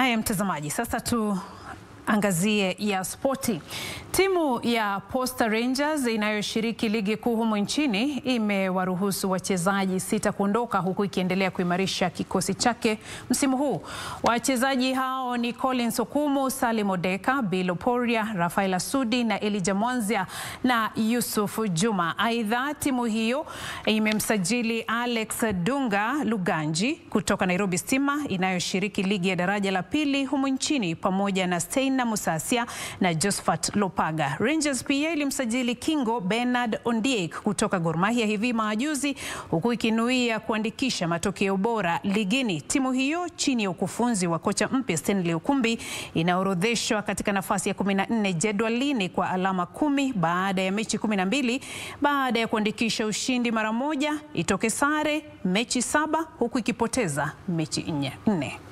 Haya mtazamaji, sasa tuangazie ya spoti. Timu ya Posta Rangers inayoshiriki ligi kuu humu nchini imewaruhusu wachezaji sita kuondoka huku ikiendelea kuimarisha kikosi chake msimu huu. Wachezaji hao ni Collins Okumu, Salim Odeka, Bill Oporia, Rafael Asudi na Elijah Mwanzia na Yusuf Juma. Aidha, timu hiyo imemsajili Alex Dunga Luganji kutoka Nairobi Stima inayoshiriki ligi ya daraja la pili humu nchini pamoja na Steina Musasia na Josephat Lopaga. Rangers pia ilimsajili Kingo Bernard Ondiek kutoka Gor Mahia hivi majuzi huku ikinuia kuandikisha matokeo bora ligini. Timu hiyo chini ya ukufunzi wa kocha mpya Stanley Okumbi inaorodheshwa katika nafasi ya 14 jedwalini kwa alama kumi baada ya mechi 12 baada ya kuandikisha ushindi mara moja, itoke sare mechi saba huku ikipoteza mechi nne.